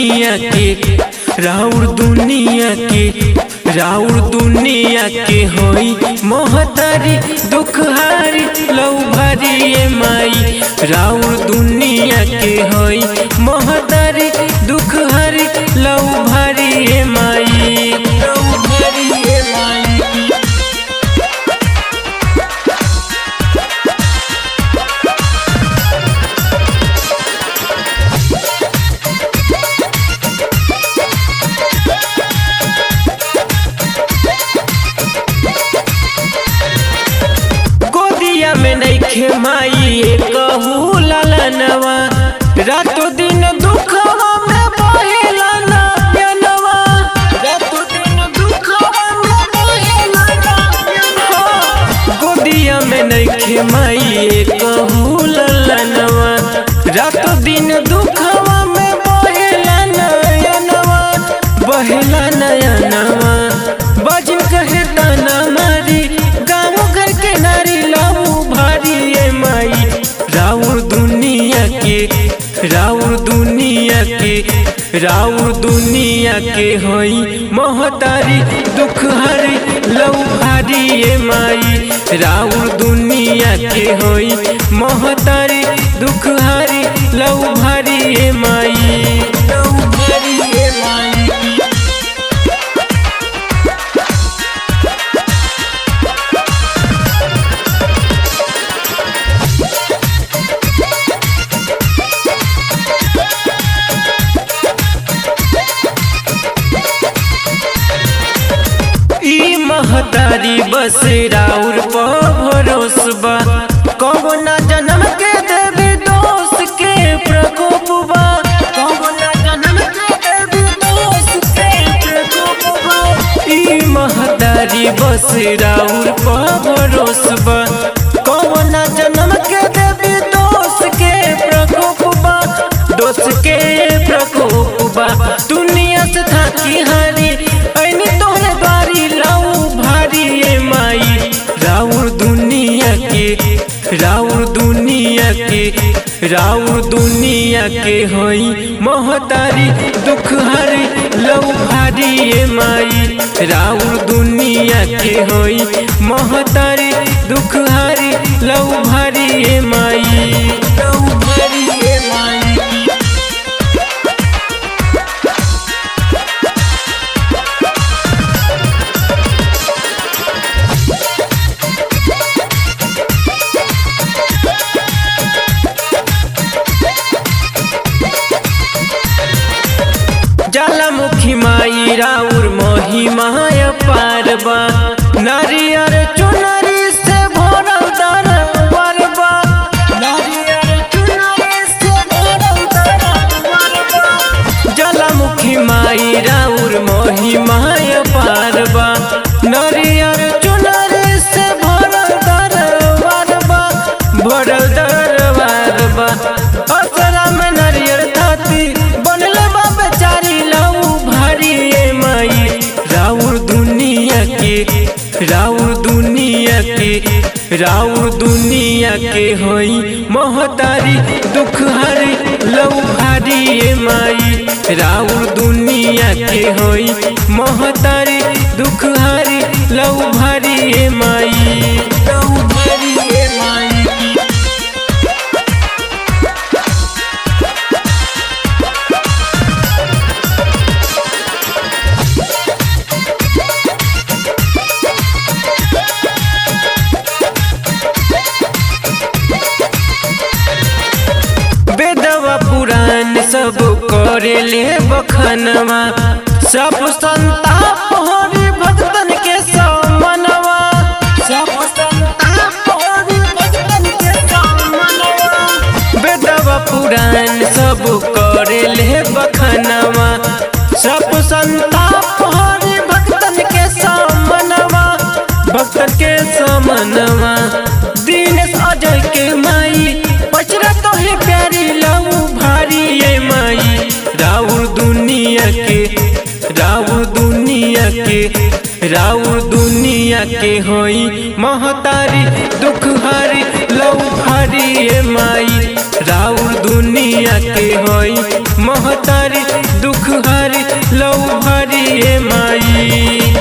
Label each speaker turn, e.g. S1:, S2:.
S1: दुनिया के राउर दुनिया के राउर दुनिया के होई मोहतारी दुखहारी लौ भारी ए माई राउर दुनिया के होई मोहतारी दुखहारी लौ भारी ए माई लौ भारी ए माई गोदिया में नइखे माई कहू ललनवा रातो दिन दुखवा में बहेला ना प्यानवा रातो दिन दुखवा में बहेला ना प्यानवा गोदिया में नइखे माई कहू ललनवा रातो दिन दुखवा में बहेला नयनवा बहेला नयनवा बजन कहे ताना मारी गाँव घर के नारी लाऊ भारी ए माई राउर दुनिया के राउर दुनिया के राउर दुनिया के होई मोहतारी दुख हरी लऊ भारी ए माई राउर दुनिया के होई मोहतारी दुख हरी लऊ भारी ए माई लऊ भारी ए माई ई महतारी बस राउर भरोसबा कबो ना जन्म के देवी दोष के प्रकोपबा कबो ना जन्म के देवी दोष के प्रकोपबा ई महतारी बस राउर भरोसबा कबो ना जन्म के देवी दोष के प्रकोपबा दोष के प्रकोपबा दुनिया से थाकी हारी ऐनी तोहरे द्वारी लाऊ भारी ए माई राउर दुनिया के राउर दुनिया के राउर दुनिया के होई मोहतारी दुख हरी लऊ भारी ए माई राउर दुनिया के होई मोहतारी दुख हरी लऊ भारी ए माई लऊ भारी ए माई ज्वालामुखी माई राउर महिमाय पारबा नारियर चुनरी से भरल दरबारबा नारियर चुनरी से भरल दरबारबा ज्वालामुखी माई राउर महिमाय पारबा नारियर चुनरी से भरल दरबारबा भरल दरबारबा असरा में नारियर थाती बनल बा बेचारी लाऊ भारी ए माई राउर दुनिया के राउर दुनिया के राउर दुनिया के होई मोहतारी दुख हरी लऊ भारी ए माई राउर दुनिया के होई मोहतारी दुख हरी लऊ भारी ए माई लऊ भारी ए माई वेदवा पुराण सब करे ले बखनवा सब संताप हरि भक्तन के समनवा सब संताप हरि भक्तन के समनवा वेदवा पुराण सब करे ले बखनवा सब संताप हरि भक्तन के समनवा भक्तन के समनवा दीनेश अजय के माई पचरा तो है प्यारी लाऊ भारी ये माई राउर दुनिया के राउर दुनिया के राउर दुनिया के होई महतारी दुख हरी लऊ भारी ये माई राउर दुनिया दुनिया के होई महतारी दुख हरी लऊ भरी ए माई